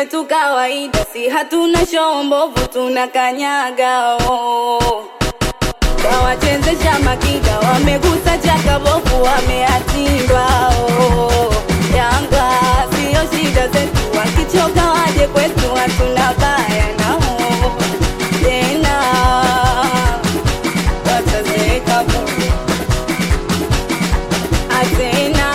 kwetu kawaida, si hatuna show mbovu, tuna kanyaga oh. Kawachezesha makida, wamegusa chaka bovu, wameatindwa oh. Yanga sio shida zetu, wakichoka waje kwetu, hatuna baya nao tena, watazeeka bure atena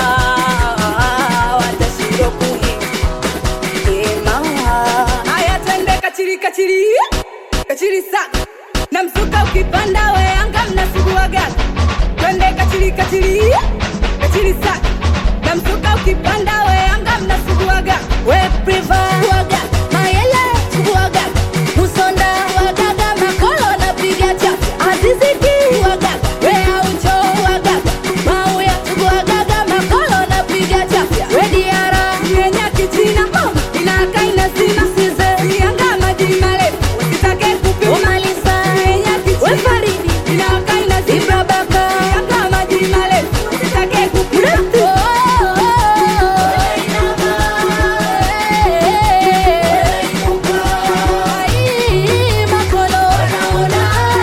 watashindwa kuhema. Haya, twende kachiri kachiri kachiri sana na msuka ukipanda we anga mnasuguaga. Twende kachiri kachiri kachiri sana na msuka ukipanda we anga mnasuguaga. We priva Suguaga, mayele, suguaga, musonda, wagaga, makolo na piga chafu. Aziziki, suguaga, we aucho, suguaga, mauya, suguagaga, makolo na piga chafu. We diara, Kenya kichina inaka inasima Size. Yanga maji marefu usitake kupima umalisa, Kenya kichina we faridi, inaka inasima ibrabaka, Yanga maji marefu usitake kupima Mrefu. Oh, Ai, makolo, naona.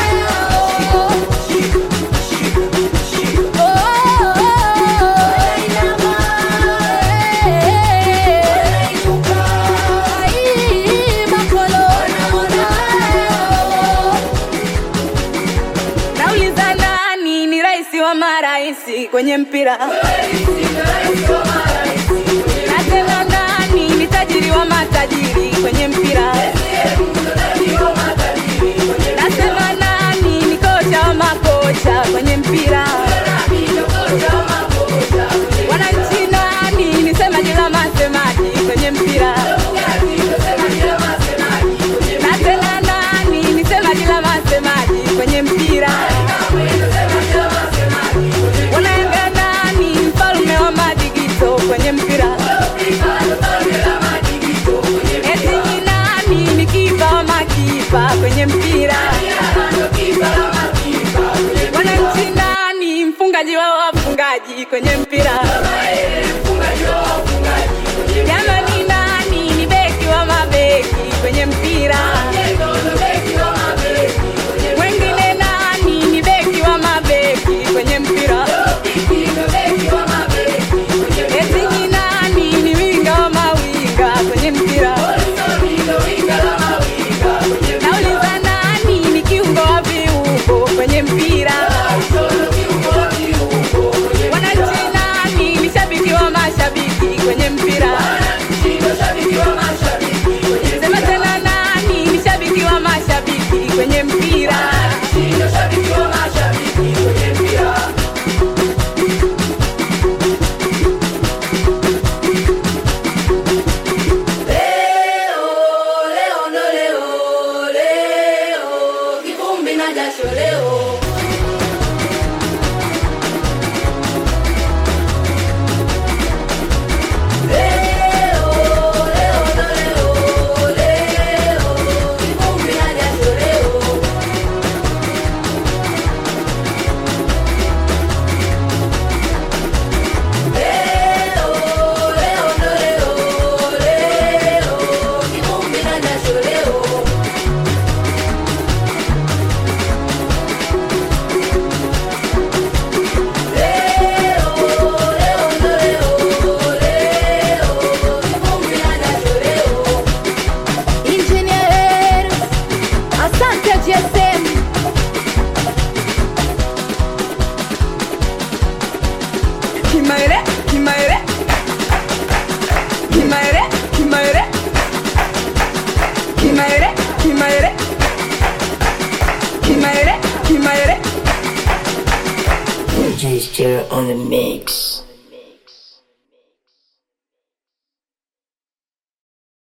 Nauliza nani ni rais wa maraisi kwenye mpira? Nasema nani ni tajiri wa matajiri kwenye mpira? Nasema nani ni kocha wa makocha kwenye mpira? Wananchi nani ni semaji la masemaji kwenye mpira? Nasema nani ni semaji la masemaji kwenye mpira? Wanaambia nani mfalme wa madigito kwenye mpira? Eti ni nani ni kipa wa makipa kwenye mpira? Wananchi nani mfungaji wa wafungaji kwenye mpira? Jamani nani ni beki wa mabeki kwenye mpira? Wengine nani ni beki wa mabeki kwenye mpira? Eti ni nani ni winga wa mawinga kwenye mpira? Nauliza nani ni kiungo wa viungo kwenye mpira? Wananchi nani ni shabiki wa mashabiki kwenye mpira? Sema tena nani ni shabiki wa mashabiki kwenye mpira? Engineers, asante GSM. Kimaere, kimaere, kimaere, kimaere, kimaere, kimaere, kimaere, kimaere. Gesture on the mix.